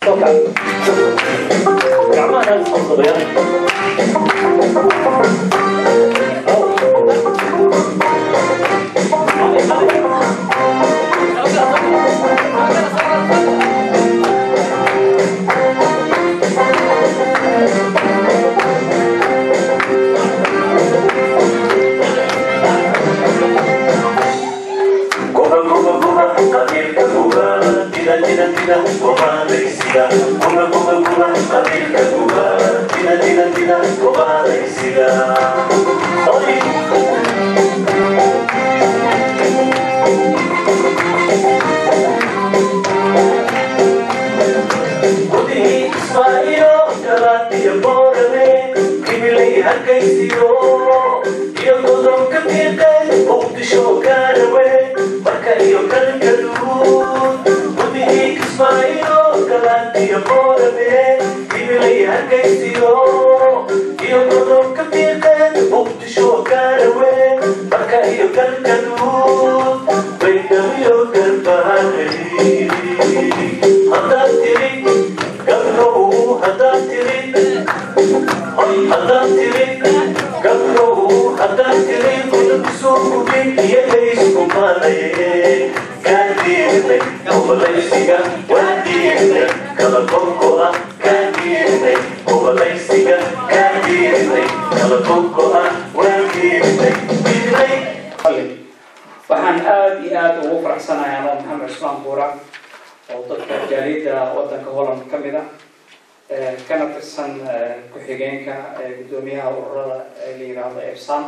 waxaan aada iyo aada ugu faraxsanahay anoo maxamed cusmaan buura oo dadka jaaliyadda wadanka holland ka mid a kana tirsan ku-xigeenka guddoomiyaha ururada la yiraahdo ebsan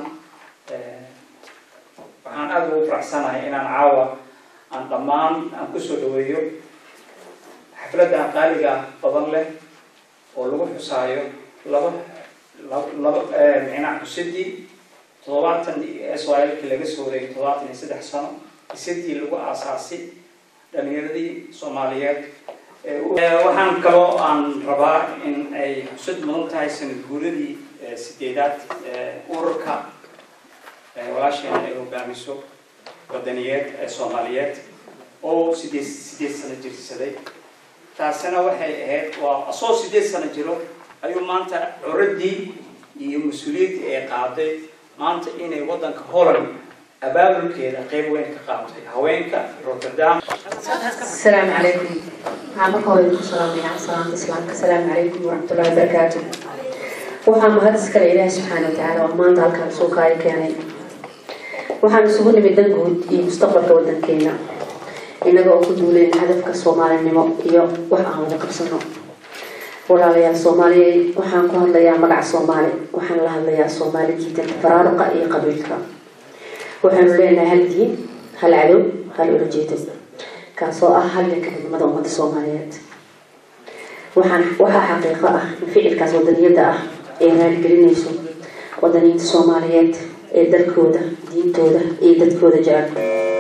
waxaan aada ugu faraxsanahay inaan caawa aan dhammaan aan kusoo dhaweeyo xafladda qaaliga badan leh oo lagu xusaayo laba laba micnaa xusidii toddobaatan s y lki laga soo wareegay toddobaatan iyo saddex sano isadii lagu aasaasay dhalinyaradii soomaaliyeed waxaan kaloo aan rabaa in ay xusad mudan tahay sanad guuradii sideedaad ururka walaasheena ay hogaamiso wadaniyeed ee soomaaliyeed oo sideed sideed sano jirsaday taasina waxay ahayd waa asoo sideed sano jiro ayuu maanta curadii iyo mas-uuliyaddii ay qaaday maanta inay wadanka holland abaabulkeeda qeyb weyn ka qaatay haweenka rotterdam السلام عليكم waxaan marka hore idinku salaamayaa salaamta islaamka asalaamu calaykum waraxmatullahi wabarakaatu waxaa mahad iskale ilaahi subxaana watacaala oo maanta halkaan soo kaayo keenay waxaan isugu nimid dan guud iyo mustaqbalka wadankeena innaga oo ku duuleen hadafka soomaalinimo iyo wax aan wada qabsano walaalayaal soomaaliyeed waxaan ku hadlayaa magaca soomaali waxaan la hadlayaa soomaali jiidanta faraaruqa iyo qabiilka waxaanu leenahay hal diin hal cadow hal ulajeedo kaasoo ah halganka midnimada ummadda soomaaliyeed waxaan waxaa xaqiiqo ah in ficilkaas wadaniyadda ah ay raaligelinayso wadaniyiinta soomaaliyeed ee dalkooda diintooda iyo dadkooda jecel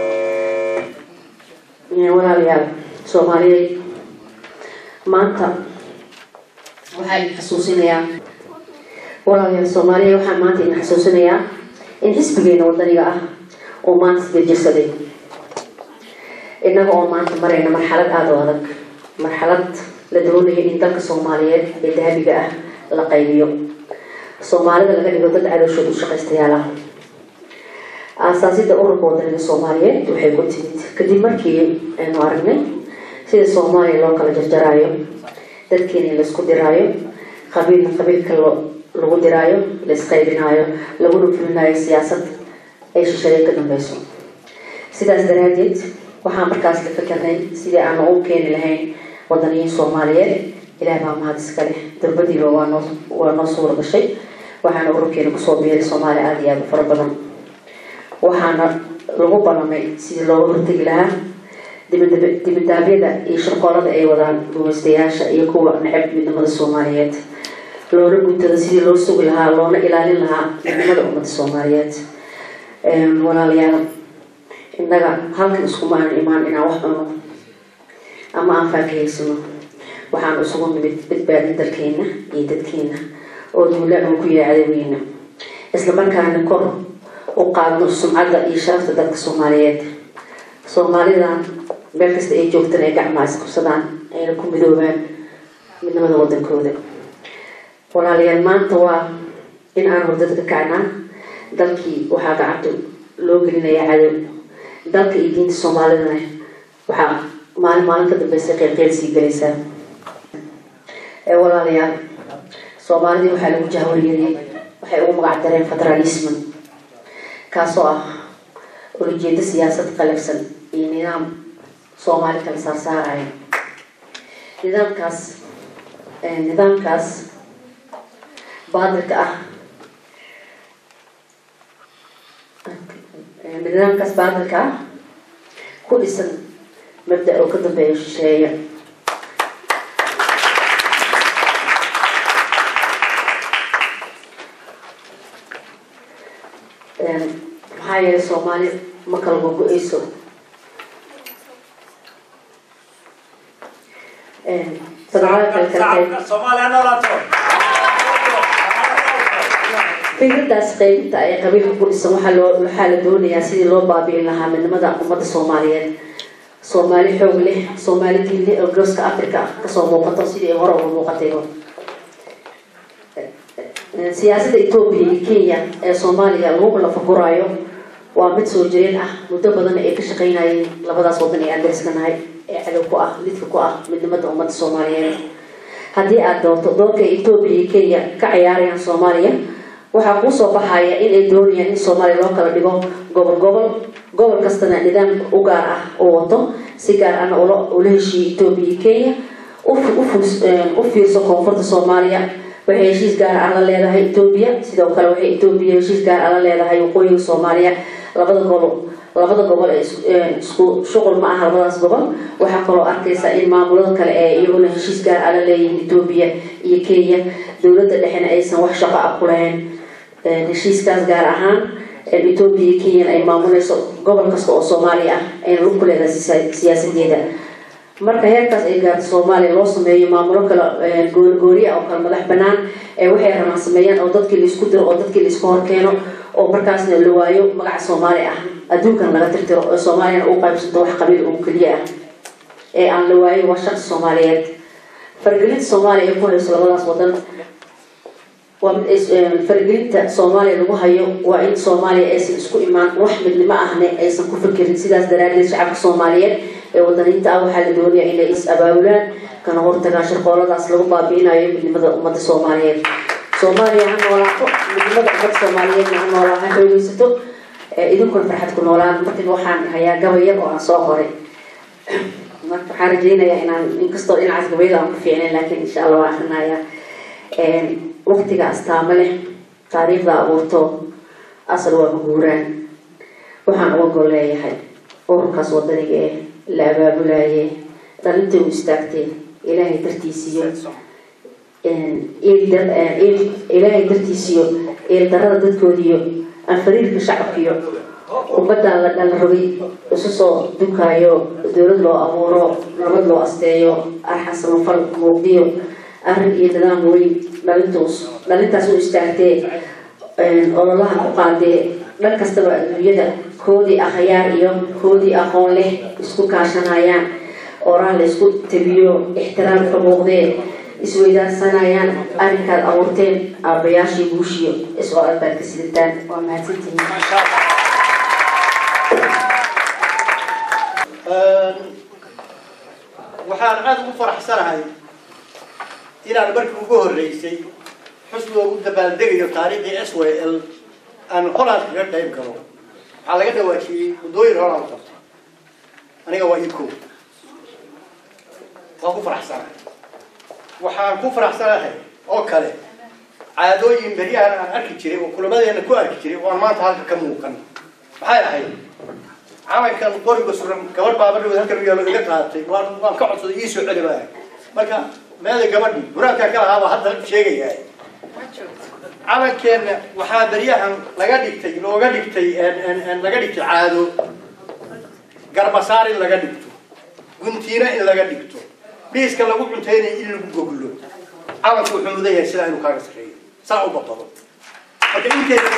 walaalayaal soomaaliyeed maanta waxaa idin xasuusinayaa walaalayaal soomaaliyeed waxaan maanta idin xasuusinayaa in xisbigeena wadaniga ah oo maanta sida jirsaday innaga oo maanta marayna marxalad aada u adag marxalad la doonayo in dalka soomaaliyeed ee dahabiga ah la qaybiyo soomaalida laga dhigo dad cadowshooda u shaqaystayaal ah aasaasida ururka wadaniga soomaaliyeed waxay ku timid kadib markii aynu aragnay sida soomaaliya loo kala jarjaraayo dadkeena laisku diraayo qabiilna qabiilka lagu diraayo laisqaybinaayo laguna fulinayo siyaasad ay shishaday ka dambeyso sidaas daraadeed waxaan markaas la fikirnay sidii aan u keeni lahayn wadaniyiin soomaaliyeed ilaah baa mahad iska leh durbadiiba waa noo waa noo suura gashay waxaana ururkeena kusoo biiray soomaaliya aada iyo aada u fara badan waxaana lagu ballamay sidii looga hortegi lahaa dibadaabyada iyo shirqoolada ay wadaan gumaystayaasha iyo kuwa necab midnimada soomaaliyeed loona guntada sidii loo sugi lahaa loona ilaalin lahaa midnimada ummadda soomaaliyeed walaalayaal innaga halkan iskuma aanu imaan inaan wax cuno ama aan faakahaysano waxaan isugu nimid badbaadin dalkeena iyo dadkeena oo duulaan uu ku yahay cadowgeena islamarkaana kor u qaadno sumcadda iyo sharafta dalka soomaaliyeed soomaalidan meel kasta ay joogtan ay gacmaha isqabsadaan ayna ku midoobaan midnimada wadankooda walaalayaal maanta waa in aan hordada ka kacnaa dalkii waxaa gacanta loo gelinayaa cadow dalka iyo diinta soomaalidana waxaa maalin maalin ka dambeysa qeylqeyl sii galaysaa walaalayaal soomaalidii waxaa lagu jahwariyey waxay ugu magac dareen federalisman kaasoo ah ulajeedo siyaasad qalabsan iyo nidaam soomaali kala saarsaaraya nidaamkaas nidaamkaas baadilka ah nidaamkaas baadilka ah ku dhisan mabda oo ka dambeeya shisheeya maxaa yeelay soomaali ma kala gogo-eyso federaalka kale kale Soomaaliya noolaato. fikradaas qaybinta ay qabiilka ku dhisan waxaa loo waxaa la doonayaa sidii loo baabi'in lahaa midnimada ummadda soomaaliyeed soomaali xoog leh soomaali diin leh oo gooska africa kasoo muuqato sidii ay hore uga muuqatayba siyaasadda etoobiya iyo kenya ee soomaaliya lagu lafaguraayo waa mid soo jireen ah muddo badan ay ka shaqaynayeen labadaas wadan ee aan dariskanahay ee cadow ku ah lidka ku ah midnimada ummadda soomaaliyeed haddii aad doonto doorka etoobiya iyo kenya ka ciyaarayaan soomaaliya waxaa kuu soo baxaya inay doonayaan in soomaaliya loo kala dhigo gobol gobol gobol kastana nidaam u gaar ah uu wato si gaar ahna ula heshiiyo etoobiya iyo kenya u fiirso koonfurta soomaaliya waxay heshiis gaar ah la leedahay etoobiya sidoo kale waxay etoobiya heshiis gaar ah la leedahay waqooyiga soomaaliya labada gobol labada gobol ee isku shuqul ma aha labadaas gobol waxaa kaloo arkaysa in maamulada kale ee iyaguna heshiis gaar ah la leeyihiin etoobiya iyo kenya dowladda dhexena aysan wax shaqo ah ku lahayn heshiiskaas gaar ahaan etoobiya iyo kenyan ay maamuleyso gobol kasta oo soomaaliya ah ayna lug ku leedahay siyaasadeeda marka heerkaas ay gaarto soomaaliya loo sameeyo maamulo kale goorigooriya oo kale madax banaan ee waxay rabaan sameeyaan oo dadkii laisku diro oo dadkii laisku horkeeno oo markaasna la waayo magaca soomaali ah adduunkan laga tirtiro oo soomaaliyana u qaybsanto wax qabiil ugu keliya ah ee aan la waayo waa shaqsi soomaaliyeed fargelinta soomaaliya ay ku hayso labadaas wadan waa fargelinta soomaaliya lagu hayo waa in soomaaliya aysan isku imaan wax midnimo ahne aysan ku fikirin sidaas daraadeed shacabka soomaaliyeed ee wadaniinta ah waxaa la doonaya inay is abaabulaan kana hortagaan shirqooladaas lagu baabi'inayo midnimada ummadda soomaaliyeed soomaaliya ha noolaato midnimada ummadda soomaaliyeedna ha noolaa ha xoogeysato idinkuna farxad ku noolaan markiiba waxaan hayaa gabayar oo aan soo qoray marka waxaan rajeynayaa inaan inkastoo dhinacaas gabayada aan ku fiicnayn laakiin insha allah waan akrinayaa waqtiga astaamo leh taariikhda abuurto asal waa maguuraan waxaan uga gol leeyahay ururkaas wadaniga eh la abaabulaaye dhalintay u istaagtee ilaahay dartiisiyo ilaahay dartiisiyo eeldarada dadkoodiyo anfariirka shacabkiyo ummadda la dhala rogay isu soo dukaayo dowlad loo abuuro nabad loo asteeyo arxan samafal muuqdiyo arrin iyo nidaam weyn dhalintus dhalintaas u istaagtee ololaha ku qaadee dhan kastaba adduunyada koodii akhyaar iyo koodii aqoon leh isku kaashanayaan oraha la isku tabiyo ixtiraamka muuqdee isweydaarsanayaan arrinkaad abuurteen aabayaashii guushiyo isoo albaad ka sidataan waa mahadsantihiin waxaan aada ugu faraxsanahay inaan markii ugu horreysay xusniga ugu dabaaldegayo taariikhdii s w l aan holand kaga qayb galo waxaa laga dhawaajiyey waddooyin holand qabta aniga waa ii koob waan ku faraxsanahay waxaan ku faraxsanahay oo kale caadooyin beryahan aan arki jiray oo kulamadeena ku arki jiray oo aan maanta halka ka muuqan maxay ahayd calankan qoriga suran gabadh baabadhawood halkan u yaalo iga qaadatay waan waan ka codsaday ii soo celi baa marka meeda gabadhi buraankaa ka lahaa baa hadda sheegayaa calankeenna waxaa beryahan laga dhigtay looga dhigtay laga dhigtay caado garbasaar in laga dhigto guntiina in laga dhigto dhiiska lagu cuntaynayo in lagu goglo calanku wuxuu mudan yahay sidaa inuu kaaga sarreeyo saa u badbado marka inteena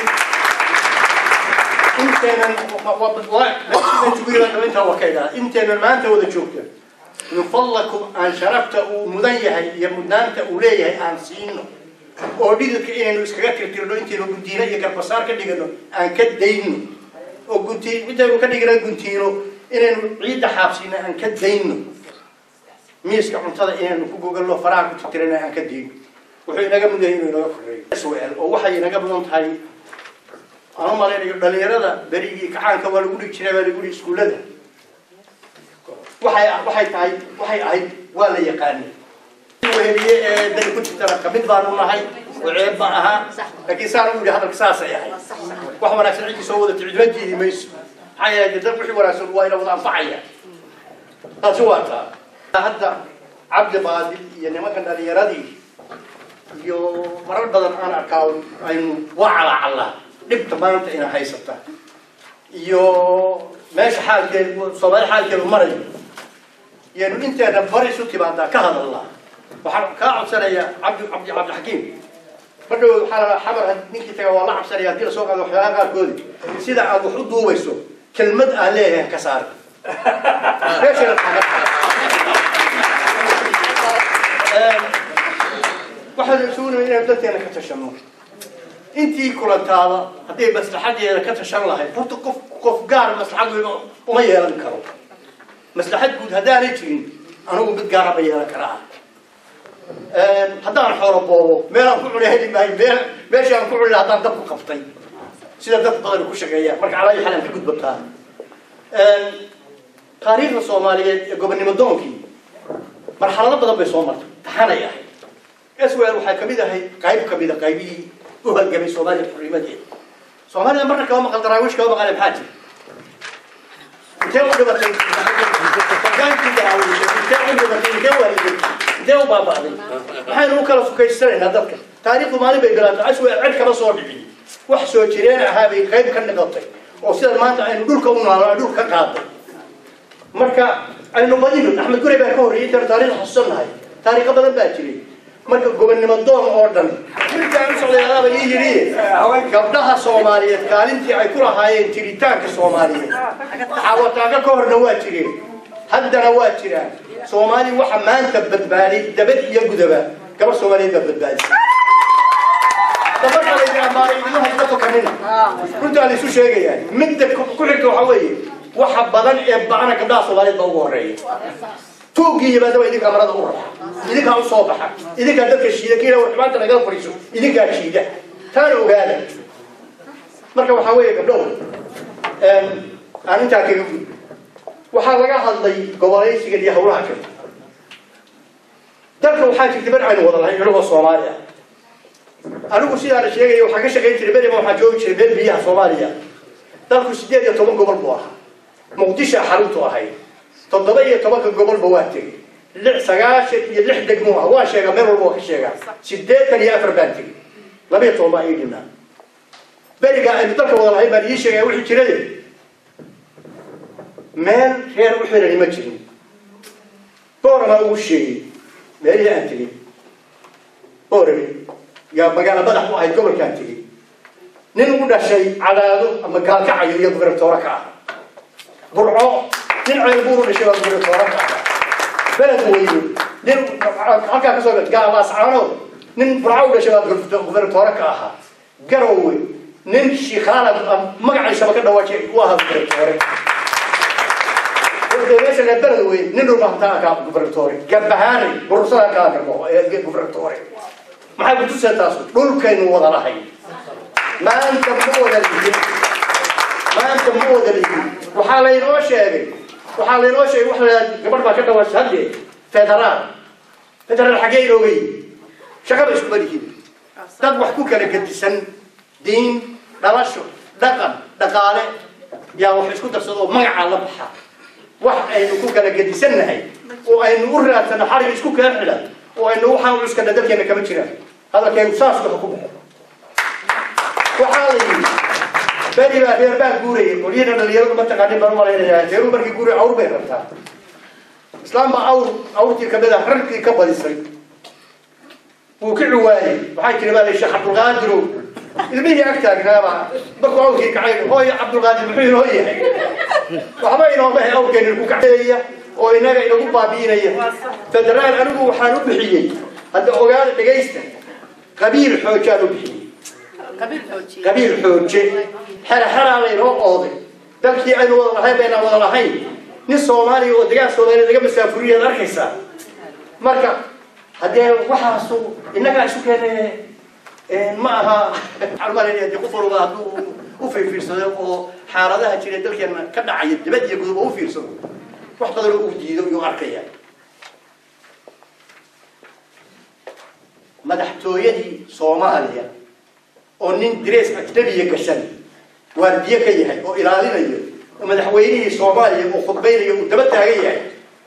inteenan intaa waa ka idhaha inteenan maanta wada joogta min fadlakum aan sharafta uu mudan yahay iyo mudnaanta uu leeyahay aan siino oo dhididka inaynu iskaga tirtirno intaynu guntiino iyo garbasaar ka dhigano aan ka dayno oo gunti intaynu ka dhigano guntiino inaynu ciidda xaabsiino aan ka dayno miiska cuntada inaynu ku gogalno faraha ku tirtirana aan ka dayno wuxuu inaga mudan yahay inuu inaga koreeyo SOL oo waxay inaga mudan tahay aan u malaynayo dhalinyarada berigii kacaanka waa lagu dhigi jiray waa lagu dhigi iskuullada waxay waxay tahay waxay ahayd waa la yaqaanay weheliye ee dani ku jirtana kamid baanu nahay oo ceeb ma aha laakiin saan u yidhi hadalka saasay ahayd wax wanaagsan ciddii soo wada ticdima jiidi mayso maxaa yeelay dad wixii wanaagsan waa ina wada anfacaya taasi waa taa hadda cabdi baadil iyo nimankan dhalinyaradii iyo marar badan aan arkaa aynu waa calaacallaa dhibta maanta ina haysata iyo meesha xaalkeedu soomaali xaalkeedu marayo yaynu inteena bari isu timaadaa ka hadalnaa waxaan kaa codsanayaa cabdi cabdi cabdixakiim ma dhawood waxaa la xamar ninkii taga waa la cabsanaya haddii lasoo qaado waxyaalaha qaarkoodi sida aad wax u duubayso kelmad aan leeyahay ka saar meeshana waxaan isugu nimid inaynu dadkeena ka tashano intii kulantaada hadday maslaxadeeda ka tashan lahayd horta qof qof gaar maslaxad weyba uma yeelan karo maslaxad guud haddaanay jirin anigu mid gaara ma yeelan karaa haddaan xoolo boobo meelaan ku cuni heli maayo meel meeshii aan ku cuni lahaa haddaan dab ku qabtay sida dad badan ku shaqeeya marka calaayi xalaan ka gudbataa taariikhda soomaaliyeed ee gobonnimo doonkii marxalado badan bay soo martay taxanay ahayd swel waxay kamid ahayd qayb kamida qaybihii u halgamay soomaaliya xurrimadeeda soomaalida marna kama maqal daraawiish kama maqale maxaa jira intee u dhibatay hogaankii daraawiisha intee u dhibatay intee waaliday intee u baaba'day maxaynu u kala sukaysanaynaa dadka taariikhdu maalin bay bilaatay aswel cid kama soo dhicin wax soo jireen ahaa bay qayb ka niqatay oo sidan maanta aynu dhulka u naalo dhulka ka qaaday marka aynu badino axmed gurey baa ka horreeyay intaanu taariikh xasuusannahay taariikho badan baa jiray marka gobonnimo doon oo dhan wiilkaan u socday adaaba ii yidhi gabdhaha soomaaliyeed kaalintii ay ku lahaayeen jiritaanka soomaaliyeed xawataaga ka horna waa jireen haddana waa jiraan soomaali waxa maanta badbaaday dabad iyo gudaba gabar soomaaliyeed baa badbaadisay gabadha la yidhaha maala idima haysta fakanina runtaa la isu sheegayaa midda ku xigta waxa weeye waxa badan ee ba'ana gabdhaha soomaaliyeed baa ugu horreeya tuugii yimaadaba idinkaa marada u raxa idinkaa u soo baxa idinkaa dadka shiida kiila war xumaanta nagala fadhiiso idinkaa shiida taana ogaada marka waxaa weeye gabdhow aan intaa kaga gud waxaa laga hadlay gobolaysiga iyo hawlaha kale dalka waxaa jirta bar aynu wada lahay inagoo soomaali ah anigu sidaa la sheegaya waxaan ka shaqayn jiray beriba waxaa joogi jiray meel biyaha soomaaliya dalku sideed iyo toban gobol buu ahaa muqdisha xaruntu ahayd toddoba iyo tobanka gobolba waa tegey lix sagaashan iyo lix degmo ah waa sheegaa meel walba waa ka sheegaa sideetan iyo afar baan tegey laba iyo toban baa ii dhimaa beriga aynu dalka wada lahayn baan ii sheegaya wixii jiray meel reer u xirani ma jirin boorama ugu sheegay meelihii aan tegey boorame yaa magaalo madax u ahayd gobolkaan tegey nin u dhashay cadaado ama gaalkacayo iyo gubernatoore ka ah burco nin ceelbuuru dhashay baa gubernatoore ka ah beled weyne nin halkaa kasoo gaalaascaanood nin burco u dhashay baa gubernatoore ka ahaa garowe nin shiikhaala magaciisaba ka dhawaajay u ahaa gubernatoore meesha reer beled weyne nin dhulbahantaa kaa gubernatoore gabahaanay burursada kaa gabo gubernatoore maxay kutusee taas dhulkaynu wada lahay maanta ma wada lihin maanta ma wada lihin waxaa laynoo sheegay waxaa laynoo sheegay waxa la gabadh baa ka dhawaashay haddee federaal federaal xaggee inooga yimi shaqaba iskuma lihin dad wax ku kala gedisan diin dhalasho dhaqan dhaqaale yaa wax isku darsado oo magacaa la baxa wax aynu ku kala gedisannahay oo aynu u raadsano xarig isku kala xidhan oo aynu waxaan u cuskana dalkeena kama jiraan hadalkeenu saas waxa ku baxo waxaa la yidhi beri baa reer baa guurayay qolyana dhalinyaradu ma taqaanin baan umalaynayaa reeru markii guuray awr bay rabtaa islaam baa awr awrtii kamid ah rarkii ka badisay wuu ka ciwaayey waxay tiri baa la sheekh cabdulqaadirow ilmihii ag taagnaaba markuu awrkii kacay hooy cabdulqaadir muxuu inoo yahay waxba inooma he awrkeeni ku kaceeya oo inaga inagu baabi'inaya federaal anigu waxaan u bixiyey hadda ogaada dhegaysta qabiil xoojaan u bixiyey qabiil xooje xera xeraa laynoo ooday dalkii aynu wada lahayn baynaan wada lahayn nin soomaaliya oo degaan soomaaliya laga masaafuriyaad arkaysaa marka haddee waxaasu innagaa isu keene ma aha almalaya dee qof walba hadduu u fiirfiirsado oo xaaladaha jira dalkeena ka dhacaya dibad iyo gudub oo u fiirsado wax badan oo uu diido iyuu arkaya madaxtooyadii soomaaliya oo nin darees ajnabiya gashan waardiye ka yahay oo ilaalinayo oo madaxweynihii soomaaliya uu khudbaynayo uu daba taagan yahay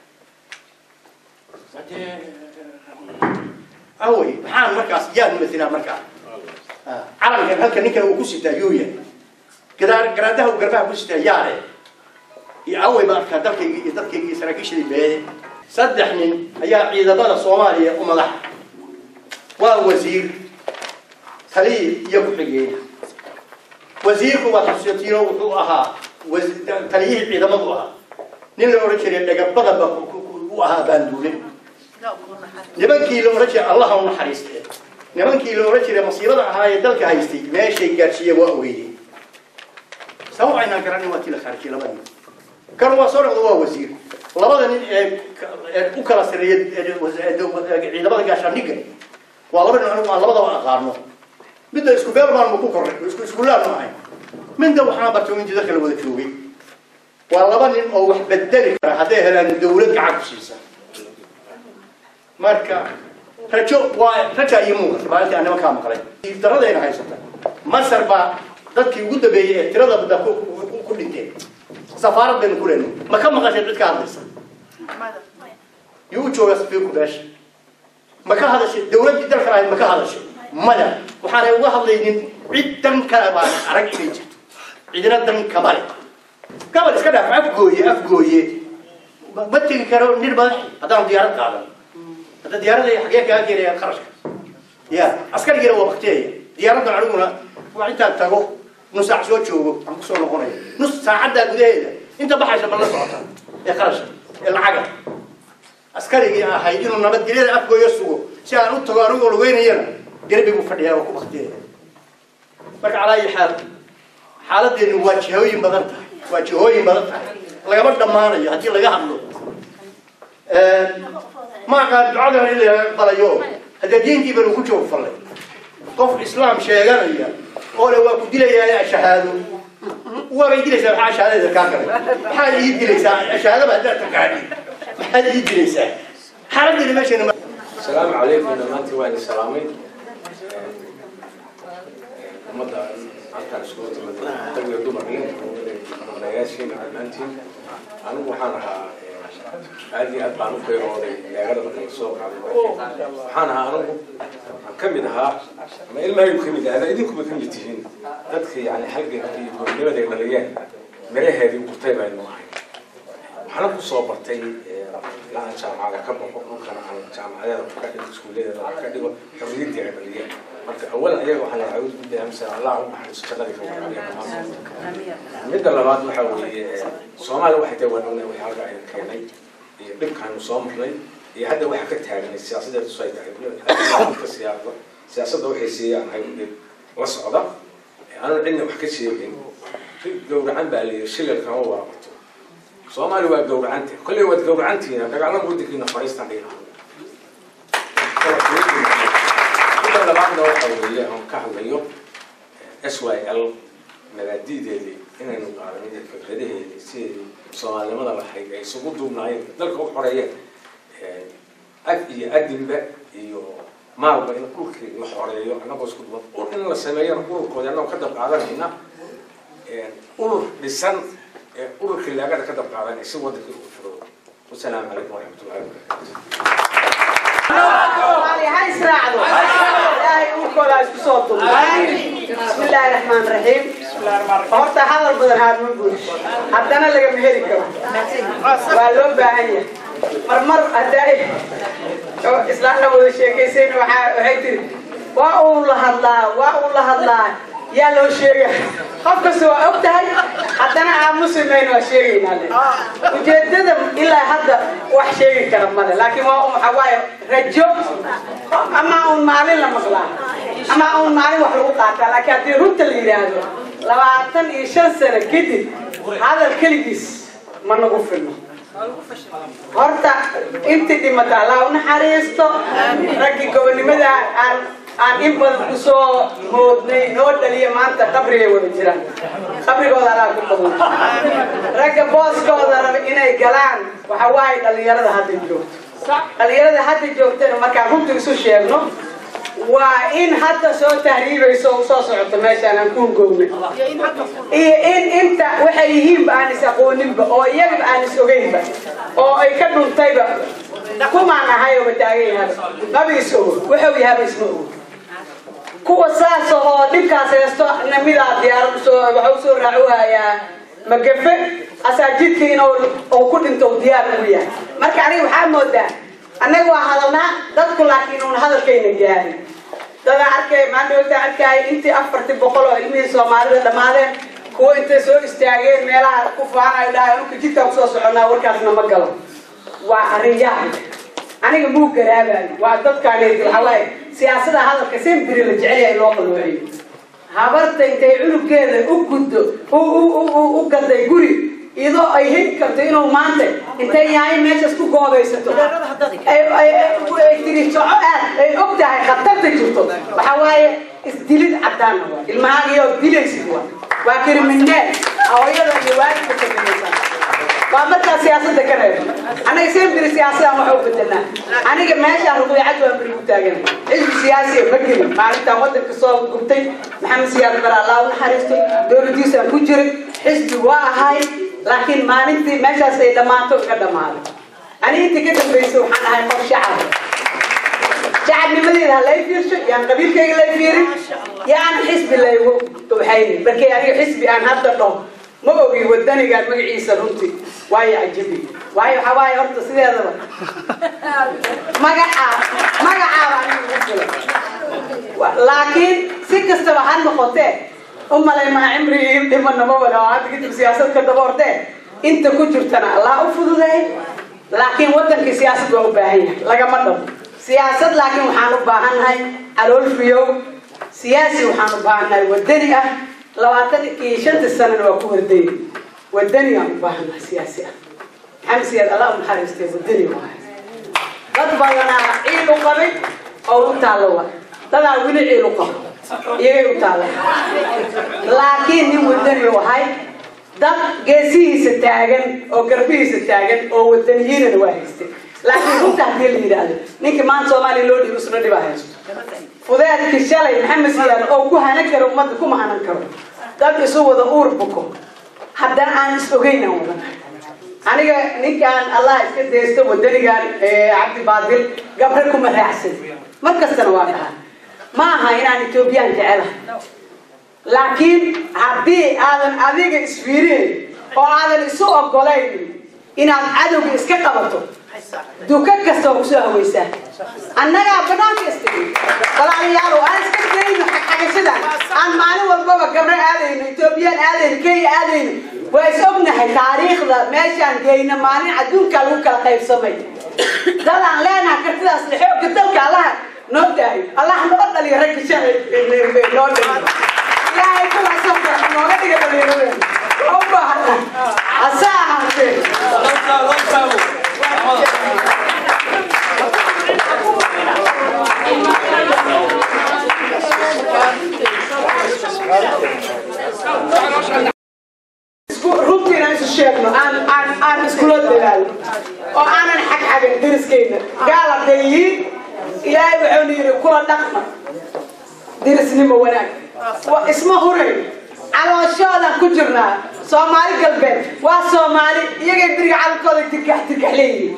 awey maxaan markaas yaan matilaa markaa calankan halka ninkan uu ku sitaa yuuya gadaa garaadaha uu garbaha ku sitaa yaale iyo awey baa arkaa dalkayga iyo dadkayga iyo saraakiishadii beede saddex nin ayaa ciidamada soomaaliya u madaxa waa wasiir taliya iyo ku-xigeen wasiirku waa xusatiino wuxuu ahaa taliyihii ciidamadu ahaa nin la odhan jiray dhagabadaba u ahaa baanduule nimankii la odhan jiray allaha u naxariistee nimankii la odhan jiray masiibada ahaa ee dalka haystay meeshay gaadhsiiyeen waa ogeydeen sabab aynaan garanin waa tii la khaarjiyey labadii kan waa soo noqdo waa wasiir labada nin ee ee u kala sareeya ciidamada gaashaandhigga waa laba nin anigu aan labadaba aqaano midda isku beel baanma ku korray isku iskuulaanma ahayn midda waxaan bartay in jidadka la wada joogay waa laba nin oo wax bedeli kara hadday helaan dawlad gacan ku siisa marka rajo waa raja iyo muuqata maalintii aan nimankaa maqlay daradayna haysata masar baa dadkii ugu dambeeyey ee tirada badda ku dhinteen safaarad baynu ku leenay ma ka maqasheen cid ka hadlaysa yuu u joogaa safiirku meesha ma ka hadashay dawladdii dalka ahayd ma ka hadashay maya waxaanay uga hadlaynin cid dan kale baan arag inay jirto cidina dan kama le gabal iska dhaaf afgooye afgooye ma tegi karo nir madaxi haddaan diyaarad qaadan hadda diyaarada xagee kaa keenayaan qarashka ya askarigiina waa bakteeya diyaaraddan aniguna waa intaan tago nus saac soo joogo aan kusoo noqonayo nus saacaddaa gudaheeda inta baxaysa ma la socota ee qarashka ee lacaga askarigii ahayd inuu nabadgelyada afgooyo sugo si aan u tago anigoo lugeynayana garbigu fadhiyaa oo ku bakteeya marka calaa ayi xaal xaaladeenu waa jihooyin badan tahay waa jihooyin badan tahay lagama dhammaanayo haddii laga hadlo ma aqaan ducadana in la balayo haddee diintii banu ku joog fallay qof islaam sheeganaya oo le waa ku dilayaa shahaado waabay dilaysaa maxaa shahaadada kaa galay maxaad ii dilaysaa shahaadaba haddaad taqaani maxaad ii dilaysaa xaaladeena meesheena السلام عليكم دمانتي وين سلامي ummadda halkaan iskugu timid rag iyo dumarnin odayaashiin dhammaantiin anigu waxaan ahaa aad iyo aad baan u beerooday leegada marka la soo qaaday waxaan ahaa anigu waxaan ka mid ahaa ama ilmahaygu ka mid ahda idinkuba ka mid tihiin dadka yani halganka iyo goornimada ay dhaliyeen miraheedii gurtay baynu ahay waxaana ku soo bartay ilaa aan jaamacada ka baxo dhulkana aan jaamacadeeda ka dhigo iskuulladeeda ka dhigo xorriyaddii ay dhaliyeen marka awalan ayaga waxaa la acuudu billahi min allah u naxariiso jannadii ka waraabiya midda labaad waxa weeye soomaaliya waxay tahay waan ognay wixii halka ayna keenay iyo dhibkaanu soo marnay iyo hadda waxa ka taaganay siyaasadeedu say tahay ka siyaasada siyaasadda waxay siiyaan ahay dhib la socda aanan cidna wax ka sheegin gowracan baa layidhi shilal kama waabato soomaaliya waa gowracanta kolley waad gowracantiina dagaalada waddankiina fadhiistan dhihi midda labaadna waxa weeye aan ka hadlayo s y l mabaadi'deedii inaynu qaadanin iyo fikradaheedii sideedii soomaalinimada lahayd ay isugu duubnaayeen dalka u xoreeyeen ag iyo adinba iyo maalba in dhulkii la xoreeyo annagoo isku duban ur in la sameeyana ururkoodi annagoo ka dab qaadanayna urur dhisan ee ururkii laagada ka dab qaadanay si waddankii u furo wasalaamu calaykum waraxmatullahi wabarakatu بسم الله الرحمن الرحيم horta hadal badan aad ma buush haddana lagama heli karo waa loo baahan yahay marmar haddaa islaamna wada sheekaysayna waxaa waxay tiri waa uu la hadlaa waa uu la hadlaa yaa loo sheega qof kasta waa og tahay haddana aamusimayna waa sheegaynaa le ujeedada ilaa hadda wax sheegi kara male laakiin waa waxa waaye rajo ama uun maalin la maqlaa ama uun maalin wax lagu qaataa laakiin haddii runta la yidhaahdo labaatan iyo shan sano kadib hadal keligiis ma nagu filno horta intii dhimata allah u naxariisto raggii gobonimada aan aan in badan kusoo moodnay noo dhaliya maanta qabrigay wada jiraan qabrigooda alaa ku qaban ragga booskooda raba inay galaan waxa waaye dhalinyarada hadda joogto dhalinyarada hadda joogtana markaan runta isu sheegno waa in hadda soo tahriibayso oo soo socoto meeshaan aan ku hungowna iyo in inta waxay yihiinba aan is aqooninba oo iyagaba aan is ogeynba oo ay ka dhuntayba kumaan ahay ooba taagan yahaba maba is ogo wuxuu yahaba isma ogo kuwa saas oo dhibkaas haysto namidaa diyaarad usoo waxa usoo raacuhayaa magafe asaajidka inuu uu ku dhinto uu diyaar ugu yahay marka aniga waxaa moodaa annaga waa hadalnaa dadku laakiin uun hadalkayna gaarin dadaa arkay maandhowta arkay intii afartii boqol oo ilmihii soomaalida dhammaadeen kuwa intay soo istaageen meelaha ku faanayo dhahay anka jidkaan kusoo soconnaa warkaasna ma galo waa arrin yaab aniga muu garaabayo waa dadkaan waxaa waaye siyaasada hadalka sembiri la jecel yahay loo qaluuciyo habarta intay cunugeeda u guddo u gaday guri iyadoo ay heli karto inuu maanta intay yahay meeshaas ku goobaysato ay tiri soco aad ay og tahay khatarta jirto waxaa waaye isdilid caddaana waa ilmahaagiyoo dilaysid waa waa kriminaal hooyada iyo waalidka kaminaysa waa markaa siyaasada ka reebo anaga sembiri siyaasadaan waxa u bedelnaa aniga meeshaan ruqyacad waa beri ku taagan xisbi siyaasiya ma gelin maalintaan wadanka soo gubtay maxamed siyaad bare allah u naxariistay dowladiisaan ku jiray xisbi waa ahay laakiin maalintii meeshaas ay dhammaato iga dhammaaday ani intii ka dambaysay waxaan ahay qof shacab shacabnimadeeda ha lay fiirsho yaan qabiilkayga lay fiirin yaan xisbi laygu waxaynin markii aniga xisbi aan hadda dhaho ma ogi wadanigaan magaciisa runtii waayo cajabi waayo waxaa waaye horta sideedaba magacaa magacaaba aniga ugu filan laakiin si kastaba ha noqotee umalay maa cimri ii dhimana ma wada oo hadda kadib siyaasad ka daba hortee inta ku jirtana allah u fududeey laakiin wadankii siyaasad waa u baahan yahay lagama dhabo siyaasad laakiin waxaan u baahannahay calool fiyow siyaasi waxaan u baahannahay wadani ah labaatan iyo shantii sanana waa ku wardayay wadani aan u baahannahay siyaasi ah maxamed siyaad allah u naxariistay wadani waahay dad badanaa ciil u qabay oo u taallo wa dadaa weli ciil u qaba iyagay u taalla laakiin nin wadani u ahay dad geesihiisa taagan oo garbihiisa taagan oo wadaniyiinana waa haystay laakiin runta haddii la yidhaahdo ninkii maanta soomaaliya loo dhiibo isna dhibaa haysto fudeedkii shalay maxamed siyaad oo ku hanan karo ummadda kuma hanan karo dad isu wada uur buko haddana aan is ogeyn aan wadan aniga ninkaan allah iska daysto wadanigan cabdi baadil gabre kuma raacsan mar kastana waa dhahaa ma aha inaan etoobiyaan jecelahay laakiin haddii aadan adiga isfiirinayn oo aadan isu ogolayn inaad cadowga iska qabato duka kasta waa kusoo hawaysaa annagaa banaanka istagay walaalayaal aan iska dayno xagxagashadan aan maalin walbaba gabre aadayno etoobiyaan aadayno kenya aadayno waa is ognahay taariikhda meeshaan geyna maalin adduunkaa lagu kala qaybsamay dadaan leenaha kartidaas le xoogga dalka allaha noo daayo allah noo dhaliyo ragga shalay noo dhaliyo ilaahay kuwaasoo nooga dhiga dhalinyaradeena waa u baahana hase ahaatee runtiina isu sheegno aan aan aan iskula dadaalo oo aanan xagxagan deriskeyna gaal hadday yihiin ilaahay wuxuuna yidhi kula dhaqma derisnimo wanaag wa isma hurayn calooshoodan ku jirnaa soomaali galbeed waa soomaali iyagay beriga calalkooda dirgax dirgax leeyihiin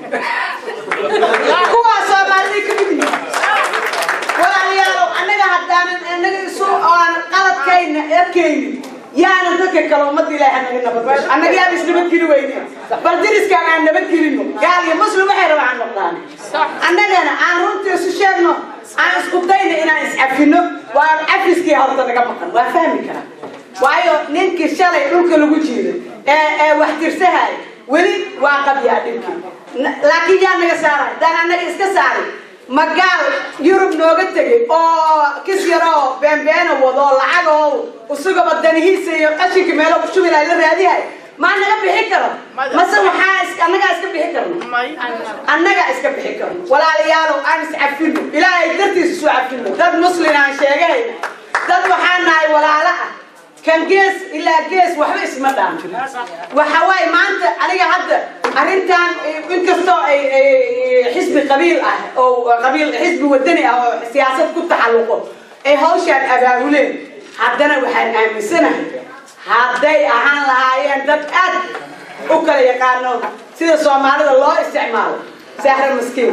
kuwaa soomaalida ka mid yihiin walaalayaalow annaga haddaanan annaga isu aan qaladkayna arkaynin yaana dadka kale ummadda ilaahay naga nabadgasho annaga yaan isnabadgeli weyne bal diriskaan aan nabadgelino gaal iyo muslim waxay rabaan aan noqdaan annagana aan runtii isu sheegno aan isku dayno inaan iscafino waa cafiskii horta naga maqan waa fahmi karaa waayo ninkii shalay dhulka lagu jiiday ee ee wax tirsahay weli waa qabyaa dhibkii N- laakiin yaa naga saaray daan annaga iska saaray magaal yurub nooga tegay oo kis yaroo beenbeena wado oo lacag oo isagaba danihiisa iyo qashinka meelo ku shubi lahay la raadihay maa naga bixi karo mase waxaa is- annagaa iska bixi karno annagaa iska bixi karno walaalayaalow aan iscafino ilaahay dartiisa isu cafino dad muslin aan sheegahayna dad waxaan nahay walaalo ah kan gees ilaa gees waxba isma dhaan waxa waaye maanta aniga hadda arrintan inkastoo ay ay- xisbi qabiil ah oo qabiil xisbi wadani ah oo siyaasad ku taxalluqo ay hawshaan abaabuleen haddana waxaan aaminsanahay hadday ahaan lahaayeen dad aad u kala yaqaano sida soomaalida loo isticmaalo sahra maskiin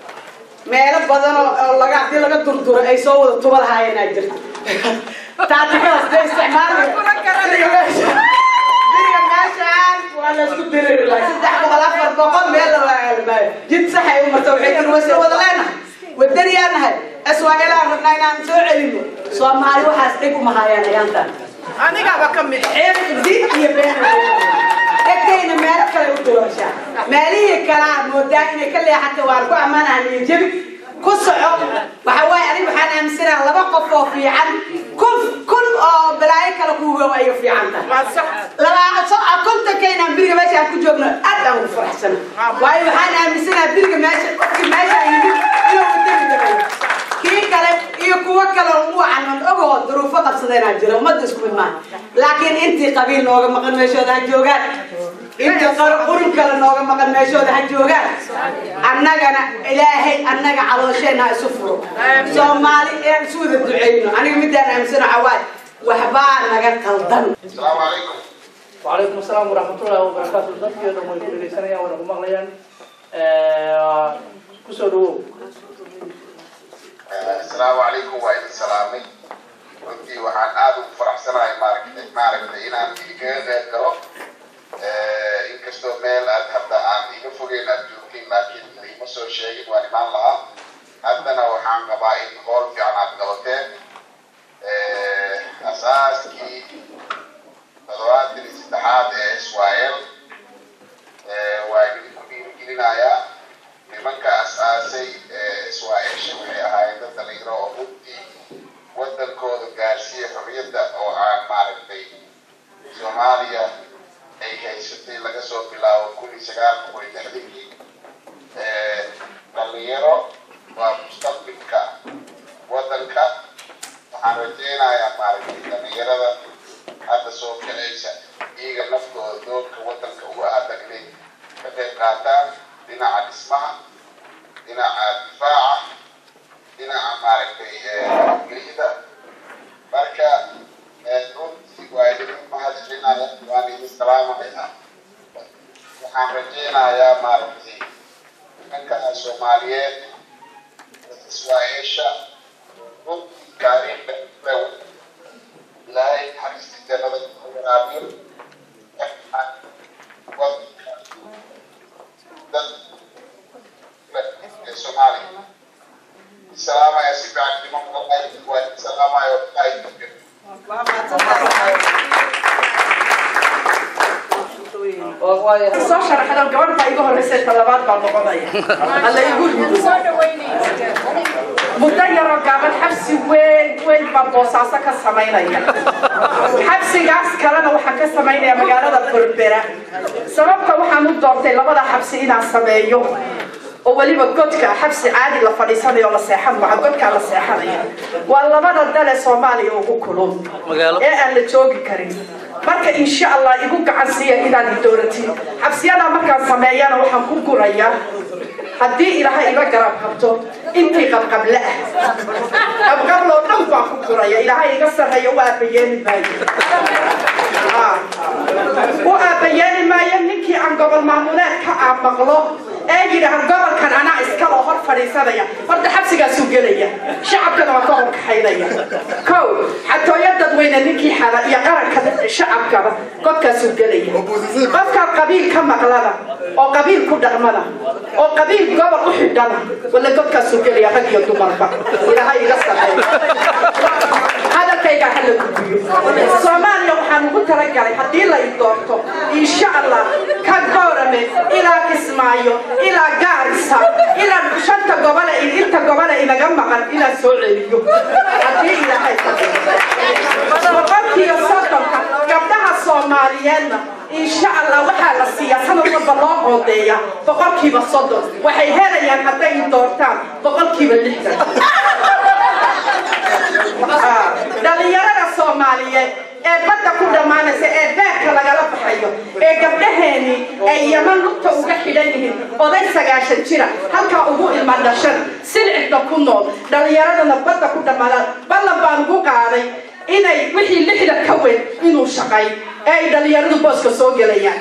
meelo badan oo oo laga haddii laga durduro ay soo wada tuba lahaayeen aa jirta taatikadaas day isticmaali biriga meeshaan waa la isku diriri lahay saddex boqol afar boqol meel la waagalmaayo jid saxay u marta waxay tiri wasa wada leenahay wadaniyaa nahay aswaa'ilaan rabnaa inaan soo celino soomaali waxaas dhig uma haayaan ayaantan anigaaba ka mid ceeb dib iyo been egtayna meelo kale u dulashaa meelihii kalaa moodaa inay ka leexata waan ku ammaanahan iyo jebi ku soco waxa waaye aniga waxaan aaminsanaha laba qof oo fiican kun kun oo balaayo kale kuugow ayay fiican tahay waa sax labaa so kontonkaynaan biriga meesha aan ku joogno aad aan ugu faraxsana waayo waxaan aaminsanaha biriga meesha qofki meesha yimid inuu wadani darayo kii kale iyo kuwo kale oo ugu canon ogoo duruufo qabsadeenaa jira ummadda isku mid maaha laakiin intii qabiil nooga maqan meeshooda ha joogaan intii qar- qurun kale nooga maqan meeshooda ha joogaan annagana ilaahay annaga caloosheen ha isu furo soomaali ee isu wada duceyno aniga midaan aaminsano xawaaye waxbaa naga qaldan السلام عليكم وعليكم السلام ورحمة الله وبركاته dadkii oo dhan way ku dhegeysanayaan wayna ku maqlayaan kusoo dhawow السلام عليكم وعليكم السلام runtii waxaan aad ugu faraxsanahay maaragtay maaragtay inaan idinkaga qayb galo inkastoo meel aad hadda aan iga fogeyn aad joogtiin laakiin ima soo sheegin waan imaan lahaa haddana waxaan qabaa in hool fiican aad qabateen asaaskii toddobaatan iyo saddexaad ee israel waa idinku dhiirigelinayaa nimanka asaasay israa'iisha waxay ahaayeen dad dhalinyaro oo runtii wadankooda gaarsiiya xorriyadda oo aan maaragtay soomaaliya ay haysatay laga soo bilaabo kun iyo sagaal boqol iyo lixdankii dhalinyaro waa mustaqbilka wadanka waxaan rajaynayaa maaragtay dhalinyarada hadda soo kacaysa iyaga naftooda doorka wadanka uga adag inay ka qayb qaataan dhinaca dhismaha dhinaca difaaca dhinaca maaragtay gelida marka runtii waa idin mahadcelinaya waan idin salaamaya waxaan rajaynayaa maaragtay nimanka soomaaliyeed israa'iisha runtii taariikhda ilaahay naxariista jannada ku waraabiyo wadanka dad Somalia. Salaamaya si fiican nimo maqlay waa salaamayo ay soo sharaxdan gabadh baa iga horreysay ta labaad baa noqonaya alla igu rido muddo yaroo gaaban xabsi weyn weyn baa boosaaso ka samaynaya xabsigaas kalena waxaan ka samaynaya magaalada berbera sababta waxaan u doortay labada xabsi inaan sameeyo oo weliba godka xabsi caadi la fadhiisanayo oo la seexan maca godkaa la seexanaya waa labada dale soomaaliya ugu kulun ee aan la joogi karin marka insha allah igu gacan siiya inaad i dooratiin xabsiyadaa markaan sameeyana waxaan ku gurayaa haddii ilaahay iga garab qabto intii qabqable ah qabqabloo dhan baan ku guraya ilaahay iga sarreeya u aabayeeli maayo u aabayeeli maayo ninkii aan gobol maamuleedka aan maqlo ee yidhaah gobolkan anaa iskaloo hor fadhiisanaya horta xabsigaasuu gelaya shacabkana waa ka horkaxaynaya kow xatooyo dadweyne ninkii xada iyo qaranka shacabkaba godkaasuu gelaya qofkaa qabiil ka maqlana oo qabiil ku dhaqmana oo qabiil gobol u xidhana wala godkaasuu gelaya rag iyo dumarba ilaahay iga sarreeya talagalay haddii lay doorto insha allah ka goorame ilaa kismaayo ilaa gaarisa ilaa shanta gobole inta gobole inaga maqan inaan soo celiyo haddii ilaahay boqolkiiba soddonka gabdhaha soomaaliyeedna insha allah waxaa la siiyaa sanad walba loo qoodeeya boqolkiiba soddon waxay helayaan hadday doortaan boqolkiiba lixdan dhalinyarada soomaaliyeed ee badda ku dhammaanaysa ee beerka lagala baxayo ee gabdhaheeni ay yaman lugta uga xidhan yihiin oday sagaashan jira halkaa ugu ilma dhashan silcibda ku nool dhalinyaradana badda ku dhammaadaan ballan baan ugu qaaday inay wixii lixda ka weyn inuu shaqay ee ay dhalinyaradu booska soo gelayaan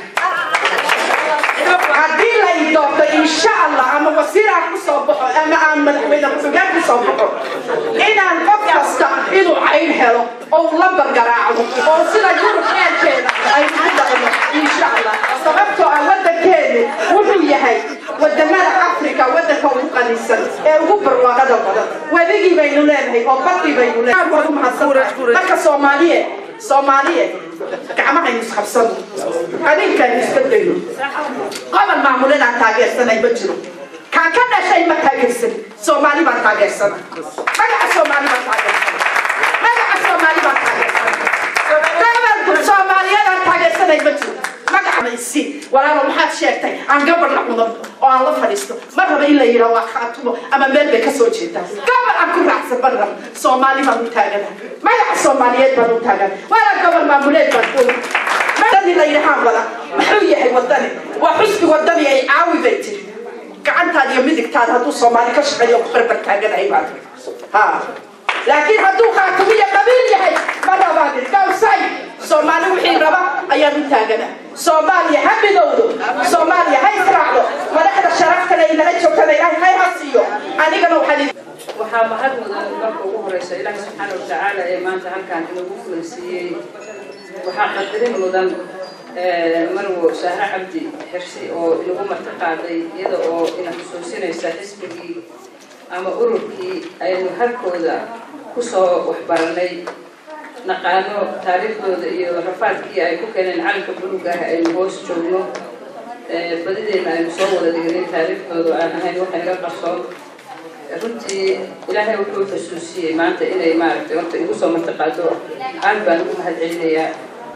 haddii la i doorto insha allah ama wasiiraan ku soo baxo ama aan madaxweyne ku-xigeen ku soo baxo inaan qof kasta inuu cayn helo oo uu la bargaraacdo oo sida yurub eelkeeda ay ugu dhaqno insha allah sababtoo ah waddankeenu wuxuu yahay wadamada africa waddanka ugu qanisan ee ugu barwaaqada badan wedigii baynu leenahay oo badii baynu leenahay mahadsan marka soomaaliye soomaaliye gacmahaynu isqabsano adinkaaynu iska dayno gobol maamulinaan taageersanay ma jiro kaan ka dhashay ma taageersan soomaali baan taageersana magaca soomaali baan taageersana magaca soomaali baan taageersana gobolku soomaaliyadan taageersanay ma jiro magacamaysi walaalo maxaad sheegtay aan gabar la cuno oo aan la fadhiisto ma raba in la yidhaa waa khaatumo ama meel bay kasoo jeedaa gabar aan ku raacsan ma raba soomaali baan u taagana magaca soomaaliyeed baan u taagana walaa gobol maamuleed baan u wadani la yidhahaan wada muxuu yahay wadani waa xusbi wadani ay caawi bay tiri gacantaada iyo midigtaada hadduu soomaali ka shaqeeyo ku barbar taaganahay baa tiri ha laakiin hadduu khaatumo iyo qabiil yahay ma rabaan gawsay soomaali wixii raba ayaan u taagana soomaaliya ha midowdo soomaaliya ha israacdo madaxda sharaftana inaga joogtana ilaahay hay ha siiyo anigana waxaan waxaa mahad mudan marka ugu horeysa ilaahi subxaana watacaala ee maanta halkaan inagu fulansiiyey waxaa qadarin mudan marwo sahre cabdi xirsi oo inagu marti qaaday iyada oo ina xusuusinaysa xisbigii ama ururkii aynu halkooda kusoo waxbaranay naqaano taariikhdooda iyo rafaadkii ay ku keeneen calanka buluga ah aynu hoos joogno badideena aynu soo wada dhignin taariikhdooda aan ahayn waxa naga qarsoon runtii ilaahay wuxuu xusuusiyey maanta inay maaragtay horta igu soo martiqaado aad baan ugu mahad celinayaa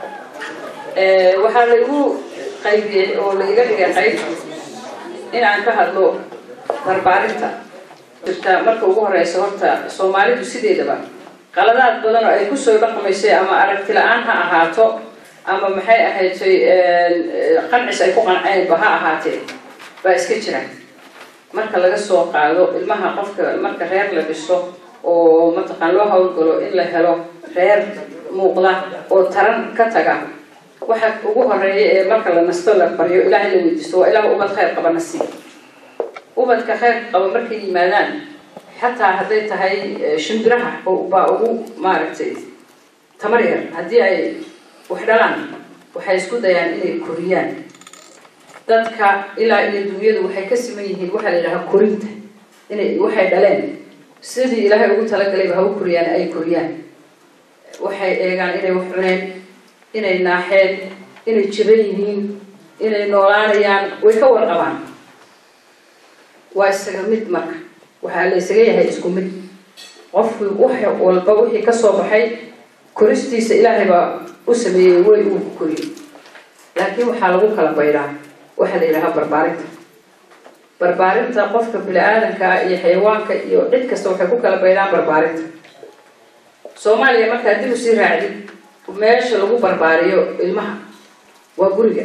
waxaa laigu qaybiyey oo la iga dhigay qayb in aan ka hadlo barbaarinta jirta marka ugu horeysa horta soomaalidu sideedaba qaladaad badan oo ay kusoo dhaqmaysay ama aragti la-aan ha ahaato ama maxay ahaydtay qancis ay ku qanceenba ha ahaatee baa iska jira marka laga soo qaado ilmaha qofka marka reer la dhiso oo mataqaan loo hawlgalo in la helo reer muuqda oo taran ka taga waxa ugu horeeya ee marka la nasto la baryo ilaahay la weydiisto waa ilaah ubad khayr qaba nasiib ubadka khayr qaba markay yimaadaan xataa hadday tahay shimbiraha baa ugu maaragtay tamar yar haddii ay wax dhalaan waxay isku dayaan inay koriyaan dadka ilaa iyo dunyadu waxay ka siman yihiin waxaa la yidhahaa korinta inay waxay dhaleen sidii ilaahay ugu talagalayba ha u koriyaan ay koriyaan waxay eegaan inay wax cuneen inay naaxeen inay jiran yihiin inay noolaanayaan way ka warqabaan waa isaga mid marka waxaa la isaga yahay isku mid qofki wax walba wixii kasoo baxay koristiisa ilaahay baa u sameeyey way uu koriyey laakiin waxaa lagu kala baydhaa waxaa la yidhahaa barbaarinta barbaarinta qofka bini-aadanka iyo xayawaanka iyo cid kasta waxay ku kala baydhaan barbaarinta soomaaliya markaa dib usii raacdid meesha lagu barbaariyo ilmaha waa guriga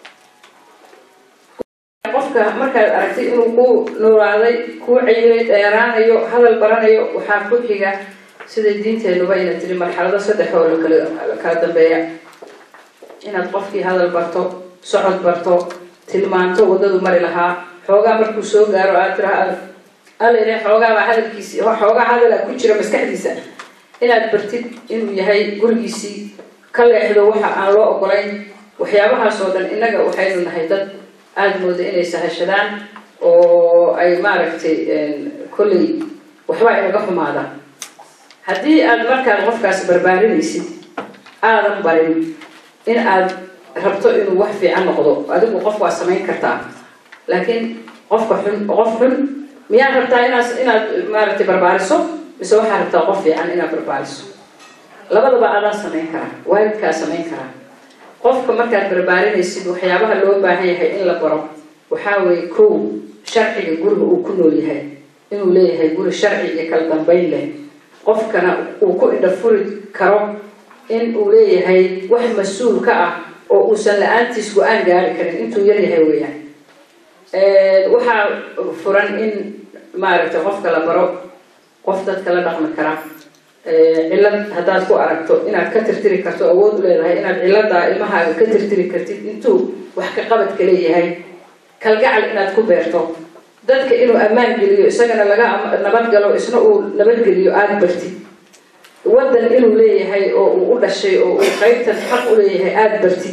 qofka markaad aragtay inuu ku noolaaday kuu cayilay dheeraanayo hadal baranayo waxaa ku xiga siday diinteenuba ina tiri marxalado saddex oo lakala kala dambeeya inaad qofkii hadal barto socod barto tilmaanto waddadu mari lahaa xoogaa markuu soo gaaro aad tiraha alele xoogaabaa hadalkiisi xoogaa hadala ku jira maskaxdiisa inaad bartid inuu yahay gurigiisii ka leexdo waxa aan loo ogolayn waxyaabahaas oo dhan innaga waxaynu nahay dad aada mooda inay sahashadaan oo ay maaragtay kolley waxba inaga xumaadaan haddii aad markaad qofkaas barbaarinaysid aadan barin in aad rabto inuu wax fiican noqdo adigu qof waa samayn kartaa laakiin qofka xun qof xun miyaad rabtaa inaad inaad maaragtay barbaariso mise waxaad rabtaa qof fiican inaad barbaariso labadaba adaa samayn karaa waalidkaa samayn karaa qofka markaad barbaarinaysid waxyaabaha loo baahan yahay in la baro waxaa weeye kow sharciga guriga uu ku nool yahay inuu leeyahay guri sharci iyo kala dambayn leh qofkana uu ku indhafuri karo in uu leeyahay wax mas-uul ka ah oo uusan la-aantiis go-aan gaari karin intuu yar yahay weeyaan waxaa furan in maaragtay qofka la baro qof dadka la dhaqmi kara cillad haddaad ku aragto inaad ka tirtiri karto awood u leedahay inaad cilladaa ilmahaaga ka tirtiri kartid intuu wax ka qabadka leeyahay kalgacal inaad ku beerto dadka inuu ammaan geliyo isagana laga nabadgalo isna uu nabadgeliyo aada bartid waddan inuu leeyahay oo uu u dhashay oo uu qaybtan xaq u leeyahay aada bartid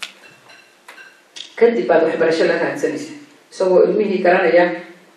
kadib baad waxbarasho la raadsanaysa isagoo ilmihii garanaya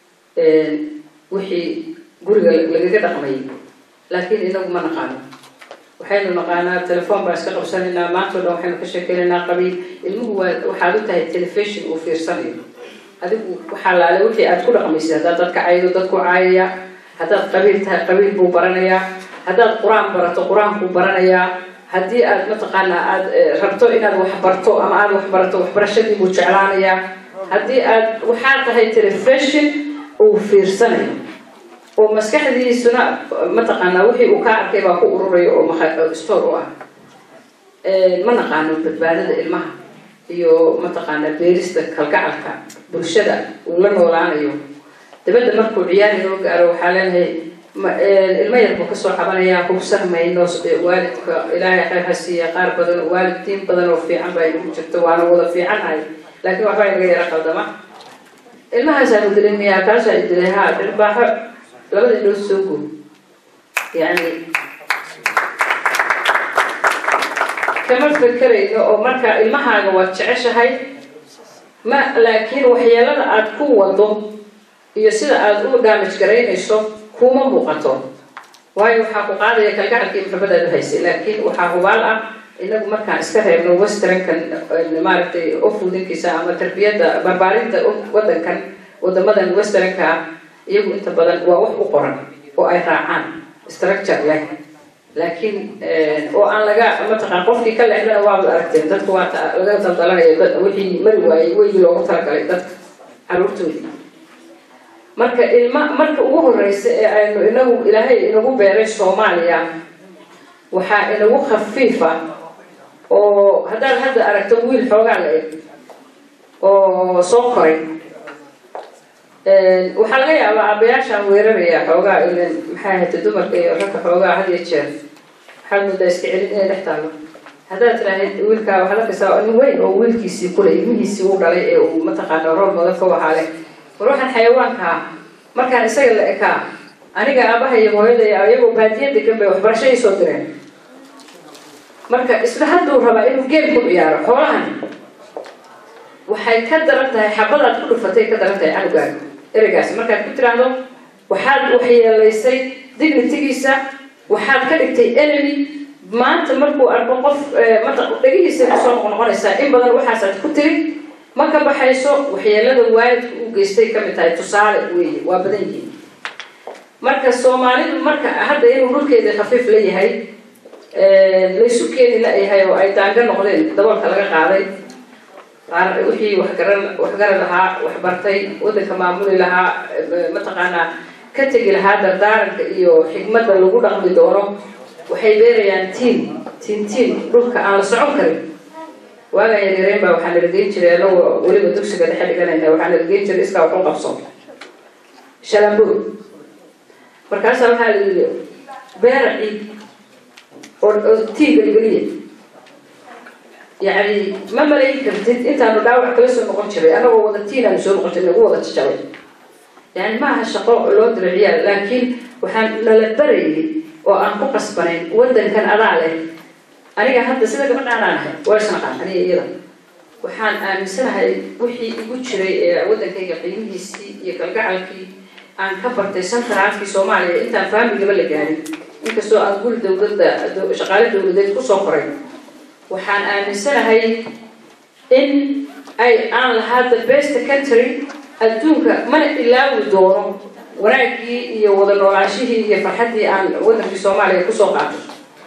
wixii guriga lagaga dhaqmayay laakiin inagu ma naqaano waxaynu naqaanaa telefoon baan iska qabsanaynaa maantao dhan waxaynu ka sheekeynaynaa qabiil ilmuhu waa waxaad u tahay telefishon uu fiirsanayo adigu waxaa laale wixii aad ku dhaqmaysid haddaad dadka caydo dadku caayaya haddaad qabiil tahay qabiil buu baranayaa haddaad qur-aan barato qur-aankuu baranayaa haddii aad mataqaanaa aad rabto inaad wax barto ama aad wax barato waxbarashadii buu jeclaanayaa haddii aad waxaa tahay telefishon uu fiirsanayo oo maskaxdiisuna mataqaanaa wixii uu kaa arkay baa ku ururayo oo store u ah ma naqaano badbaadada ilmaha iyo mataqaanaa beerista kalgacalka bulshada uu la noolaanayo dabadda markuu ciyaari loo gaaro waxaa leenahay ilmo yar buu kasoo cabanayaa hubsan mayno waalidka ilaahay khayr ha siiya qaar badan waalidtiin badan oo fiican baa inagu jirto waana wada fiicannahay laakiin waxbaa inaga yara qaldama ilmahaasaanu dilay miyaa kaasaa dilay ha dhirbaaxo labada indhood soo guub yani kama fekerayno oo marka ilmahaaga waad jeceshahay ma laakiin waxyeelada aada ku wado iyo sida aada u daamaj garaynayso kuma muuqato waayo waxaa ku qaadaya kalgacalkii maxabadaad u haysay laakiin waxaa hubaal ah inagu markaan iska reebno westernkan maaragtay ofudinkiisa ama tarbiyadda barbaarinta wadankan wadamadan westernka ah iyagu inta badan waa wax u qoran oo ay raacaan structure leh laakiin oo aan laga mataqaan qofkii ka leexdana waaba aragteen dadku waa laga daldalanaya wixii mari waayey weygii loogu talagalay dadka caruurtoodii marka ilma marka ugu horeysa ee aynu inagu ilaahay inagu beeray soomaaliya waxaa inagu khafiifa oo haddaad hadda aragto wiil xoogaa la eg oo soo koray waxaa laga yaabaa aabayaashaan weeraraya xoogaa ilan maxay ahayta dumarka iyo ragka xoogaa had iyo jeer waxaad moodaa iska celin inay dhex taalo haddaad tiraahid wiilkaa waxaa la kasaa nin weyn oo wiilkiisii kule ilmihiisii uu dhalay ee uu mataqaana rool modan ka wahaale war waxaan xayawaankaa markaan isaga la ekaa aniga aabaha iyo hooyadaya ayagoo baadiya degan bay waxbarasho ii soo direen marka isla hadduu rabaa inuu geem ku ciyaaro xoolahan waxay ka daran tahay xabadaad ku dhufatay ka daran tahay canugaaga ereygaasi markaad ku tiraahdo waxaad waxyeelaysay dignitigiisa waxaad ka dhigtay enemy maanta markuu arko qof dhegihiisa kusoo noqnoqonaysaa in badan waxaasaad ku tiri ma ka baxayso waxyeelada waalidka uu geystay kamid tahay tusaale weeye waa badan yihiin marka soomaalidu marka hadda inuu dhulkeeda khafiif la yahay laysu keeni la-yahay oo ay daanga noqdeen daboolka laga qaaday qaar wixii waxgaran waxgaran lahaa waxbartay waddanka maamuli lahaa mataqaanaa ka tegi lahaa dardaaranka iyo xigmadda lagu dhaqmi doono waxay beerayaan tiin tiin tiin dhulka aan la socon karin waagaan yaryareen baa waxaa nala geyn jiray anagoo weliba dugsiga dhexe dhiganayna waxaa nala geyn jiray iskaa waxu qabso shalambuur markaasaa waxaa la yidhi beera ciid oo oo tiin geligeliya yacni ma malayn kartid intaanu dhaawac kala soo noqon jiray anagoo wada tiin aanu soo noqon jiray nagu wada jajabay yani ma aha shaqo loo diro ciyaal laakiin waxaan nala barayay oo aan ku qasbanayn waddankan adaa leh aniga hadda sida gabadhaan aan ahay waa isnaqaan aniga iyada waxaan aaminsanahay wixii igu jiray ee waddankayga qiimihiisii iyo kalgacalkii aan ka bartay santaraalkii soomaaliya intaan faamigaba la gaarin inkastoo aan guri dowladda shaqaale dowladeed kusoo koray waxaan aaminsanahay in ay aan lahaa the best country adduunka mana ilaawi doono wanaaggii iyo wada noolaashihii iyo farxaddii aan waddankii soomaaliya kusoo qaatay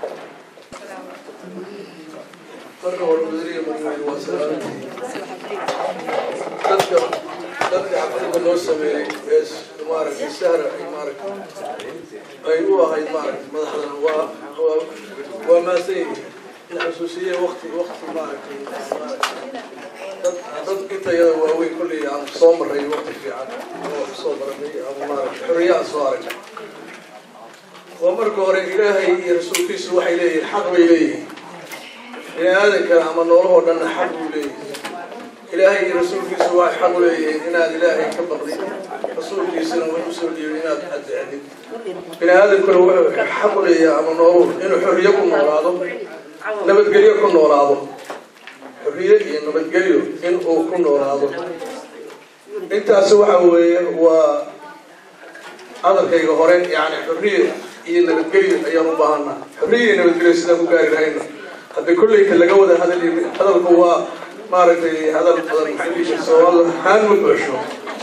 marka hore mudaniya marweyne waa salaamtii dadka dadka xafladda noo sameeyey ee maaragtay sahra ay maaragtay ay u ahayd maaragtay madaxdana waa waa waa maasan yihiin in xusuusiye wakti wakti maaragtay dad dad inta yada waaweyn kolley aan soo maray wakti fiican oo soo baranay ama maaragtay xorriye aan soo aragnay waa marka hore ilaahay iyo rasuulkiisu waxay leeyihiin xaq bay leeyihiin bini aadanka ama noolahoo dhanna xaq buu leeyahay ilaahay iyo rasuulkiisu waxay xaq u leeyihiin inaad ilaahay ka baqdid rasuulkiisuna wuxuu usoo dhiibay inaad adeecdid bini aadankuna wuxuu xaq u leeyahay ama nooluhu inuu xorriye ku noolaado nabadgelyo ku noolaado xorriye iyo nabadgelyo in uu ku noolaado intaasi waxa weeye waa hadalkayga hore yani xorriye iyo nabadgelyo ayaan u baahanaa xorriye iyo nabadgelyo sidaan ku gaari lahayna hadda kolleyta laga wada hadal hadalku waa maaragtay hadal badan maxay soomaal haan ma buuxsho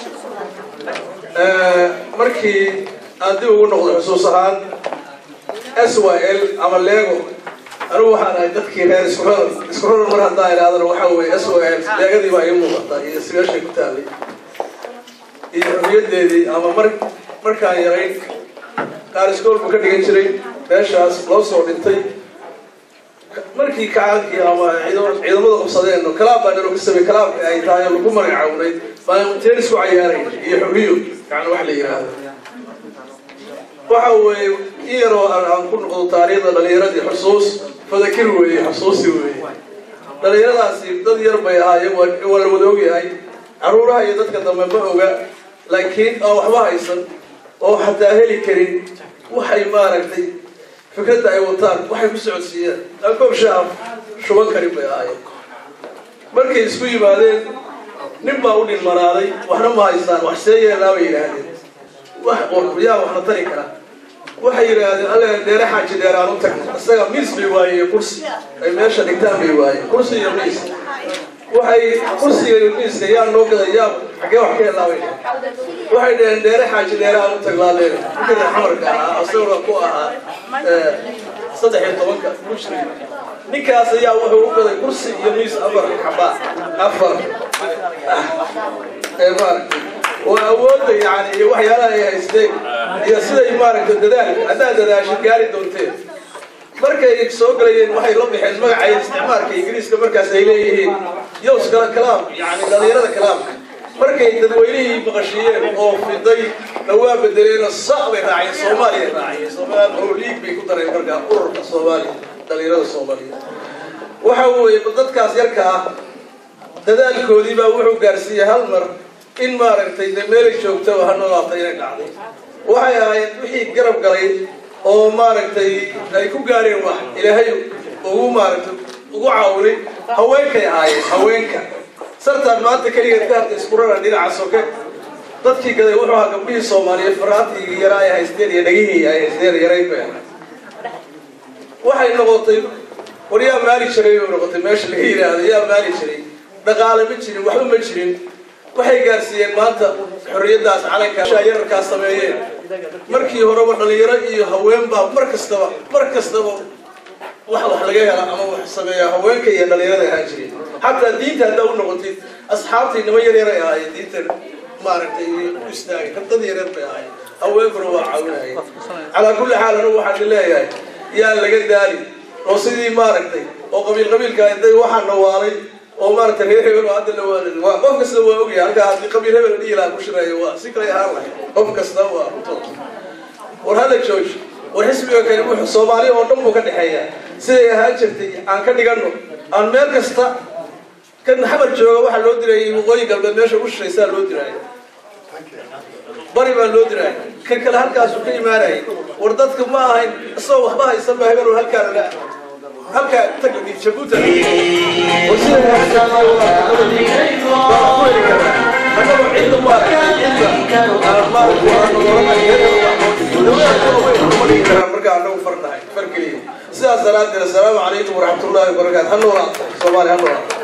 markii aan dib ugu noqdo xusuus ahaan s y l ama lego anigu waxaan ahay dadkii reer iskuroran iskuroran mar haddaan idhahdana waxaa weeye s y l leegadii baa ii muuqata iyo sigaashay ku taalay iyo xorriyadeedii ama mar markaan yarayn qaar iskoolku ka dhigan jiray meeshaas loo soo dhintay markii kacaankii ama ciidamada qabsadeen kalaab baa naloo ka samey kalaabka ay tahay oo lagu magacawnay baan tennis ku cayaaray iyo xorriyo yani wax la yidhaahdo waxa weeye in yaroo aan ku noqdo taariikhda dhalinyaradii xusuus fadakir weeye xusuusi weeye dhalinyaradaasi dad yar bay ahaayeen waa la wada ogyahay caruuraha iyo dadka dambe ma oga laakiin aan waxba haysan oo xataa heli karin waxay maaragtay fikradda ay wataan waxay ku socodsiiyeen alkoob shaaf shuban karin bay ahaayeen markay isku yimaadeen nin baa u dhilmanaaday waxna ma haystaan wax see yeelaa bay yidhaahdeen wax yaa waxna tari kara waxay yidhaahdeen alle dheere xaaji dheer aan u tagno isaga miis bay waayeen iyo kursi ay meesha dhigtaan bay waayeen kursi iyo miis waxay kursiga iyo miiska yaa noo gaday yaa xaggee wax ka helaabay waxay dhaheen dheere xaaji dheere aan u taglaaleen ninkii xamarka ahaa asaguna ku ahaa saddex iyo tobanka mushri ninkaas ayaa wuxuu u gaday kursi iyo miis afar xabaa afar ee maaragtay oo awoodda yani iyo waxyaalaha ay haysteen iyo siday maaragtay dadaal haddaad dadaashid gaari doonteen markay soo galayeen waxay la baxeen magacay isticmaalka ingiriiska markaas ay leeyihiin yows kala kalaam yani dhalinyarada kalaamka markay dadweynihii maqashiiyeen oo fiday na waa bedeleenoo sa bay raaceen soomaaliya raaceen soomaal oo liig bay ku dareen markaa ururka soomaaliya dhalinyarada soomaaliya waxa weeye dadkaas yarka ah dadaalkoodii baa wuxuu gaarsiiyey hal mar in maaragtay de meelay joogtaba ha noolaatay inay dhacday waxay ahayd wixii garab galay oo maaragtay ay ku gaareen wax ilaahay ugu maaragtay ugu caawinay haweenkay ahaayeen haweenka sartaan maanta keligeed ka harta isku raran dhinaca soke dadkii gaday wuxuu ahaa gabdhihii soomaaliyeed faraatii yaraa ay haysteen iyo dhagihii ay haysteen yarayn bay ahayd waxay noqotay war yaa maali jiray bay noqotay meesha laga yidhaahdo yaa maali jiray dhaqaale ma jirin waxba ma jirin waxay gaarsiiyeen maanta xorriyaddaas calanka yararkaas sameeyeen markii horeba dhalinyaro iyo haween baa mar kastaba mar kastaba wax wax laga hela ama wax sameeya haweenka iyo dhalinyarada ahaan jireen xataa diinta haddaa u noqotid asxaabtii nima yaryaray ahaayeen diinta maaragtay u istaagay dad yaryar bay ahaayeen haweenkuna waa caawinayeen calaa kulli xaal anigu waxaan leeyahay yaa laga daali oo sidii maaragtay oo qabiil qabiilka intay waxaa nawaalay oo maaragtay reer hebel oo hadda la waalid waa qof kasta waa ogyahay halkaa haddii qabiil hebel dhihi lahaa ku shirayo waa si kale ahaan lahay qof kasta waa rutood war hala jooji war xisbiga kale wuxuu soomaaliya oo dhan buu ka dhexeeya siday ahaan jirtay aan ka dhigano aan meel kasta kan xamar jooga waxaa loo dirayay waqooyi galbeed meesha ugu shishaysaa loo diraayo bari baa loo diraayo kan kale halkaasuu ka imaanayay war dadka ma ahayn isagoo waxba haysan baa hebel oo halkaa la halkaa taga jabuuta war siday marka anagu farnahay fargeliya sidaas daraaddeed assalaamu calaykum waraxmatullaahi wabarakaatu ha noolaa soomaali ha noolaa